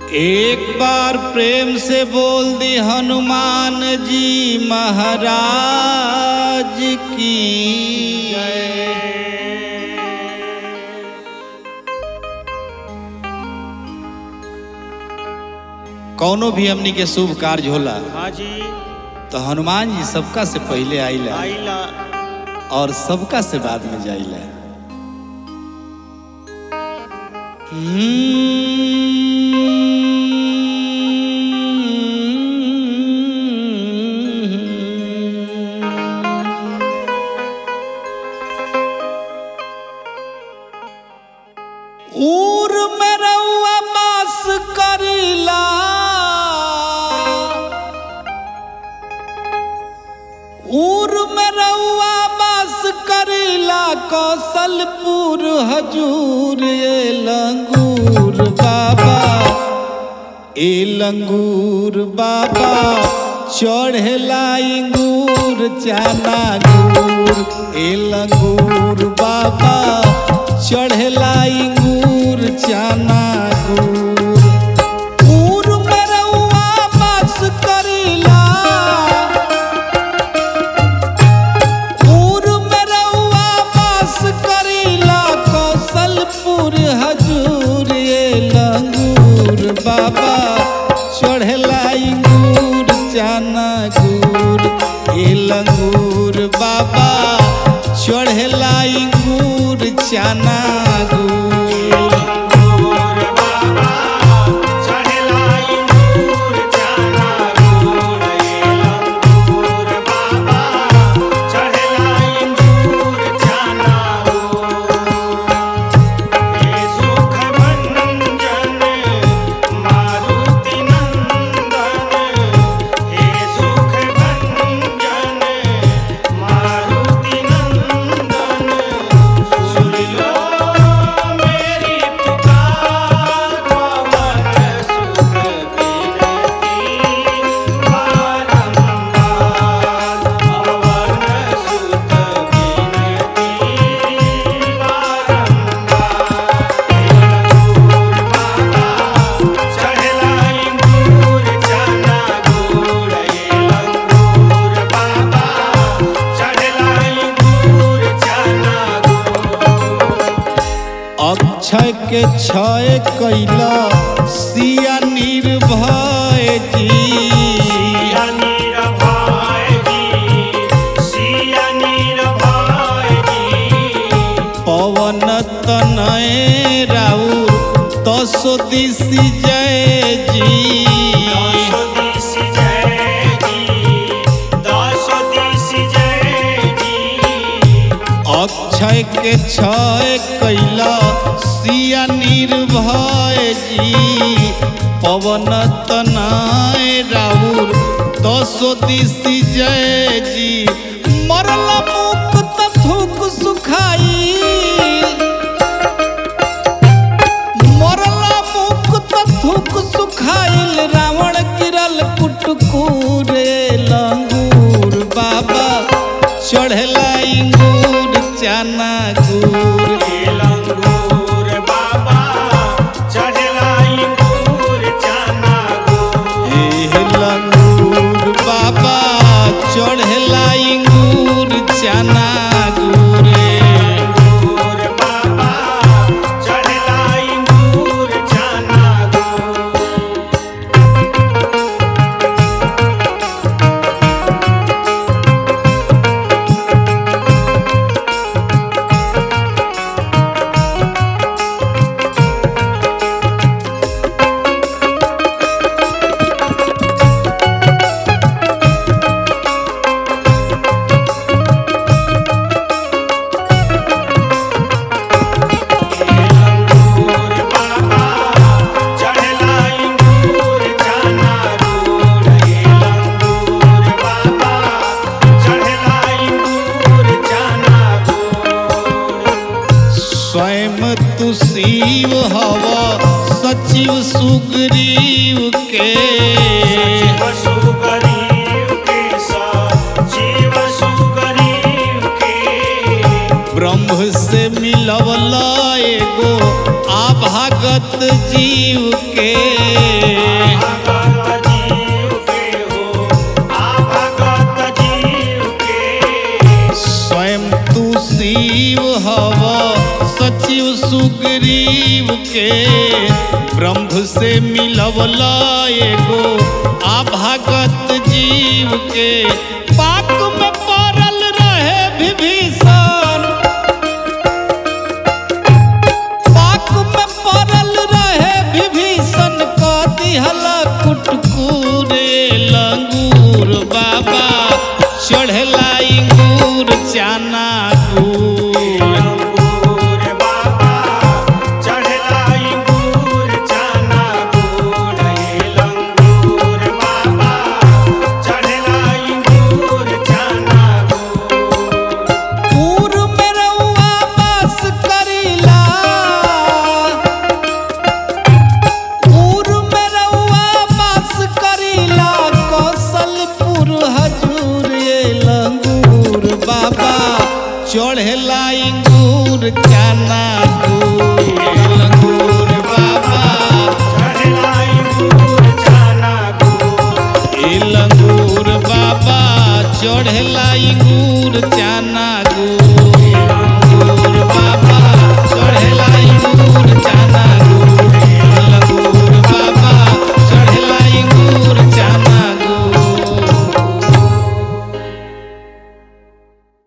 एक बार प्रेम से बोल दी हनुमान जी महाराज की कौनो भी हमनी के शुभ कार्य होला हाँ जी तो हनुमान जी सबका से पहले आइला आइला और सबका से बाद में जाइला ऊर में रउआ बास करीला ऊर में रउआ बास करीला कौशलपुर हजूर ए लंगूर बाबा ए लंगूर बाबा चढ़ेला इंगूर चाना गुर ए लंगूर बाबा चढ़ेला इंगूर चाना गुर ऊर में रउआ बास करीला पूर में रउआ वास करीला कौशलपुर हजूर ये लंगूर बाबा चढ़ला इंगूर चाना गुर ये लंगूर बाबा चढ़ला इंगूर चाना गुर चढ़ला इंगूर चाना गुड़ ये लंगूर बाबा चढ़ला इंगूर चाना ये सुख भंजन मारुति नंदन ये सुख भंजन मारुति नंदन सुन लो मेरी पुकार पवन सुत बिनती बारंबार पवन सुत बिनती बारंबार चढ़ला इंगूर चाना गुड़ ये लंगूर बाबा चढ़ला इंगूर चाना गुड़ अक्षय के क्षय कैला सिया निर्भय जी सिया नीरभाय जी सिया नीरभाय जी पवन तनय राउर तसो दिशि जय जी दश दिश जय जी दश दिश जय जी अक्षय के क्षय कैला सिया निर्भय जी पवन तनय राउर तसो दिशि जय जी मरला मुक्त थूक सुखाई मरला मुक्त थूक सुखाइल रावण गिरल कुटकुरे लंगूर बाबा चढ़ला इंगूर चाना गुर ये लंगूर बाबा चढ़ला इंगूर चाना गुड़ हे लंगूर बाबा चढ़ला इंगूर चाना गुरे इंगूर बाबा चढ़ला इंगूर चाना गुड़ इंगूर बाबा चढ़ला इंगूर चाना गुड़ ये लंगूर बाबा चढ़ला इंगूर चाना गुड़ स्वयं तु शिव हव सचिव सुग्रीव के सचिव सुगरीव के सचिव सुगरीव के ब्रह्म से मिलवला एगो आभागत जीव के सुग्रीव के ब्रह्म से मिलवला एगो आभागत जीव के पाक में पड़ल रहे विभीषण पाक में पड़ल रहे विभीषण क दिहला कुटकुरे लंगूर बाबा चढ़ला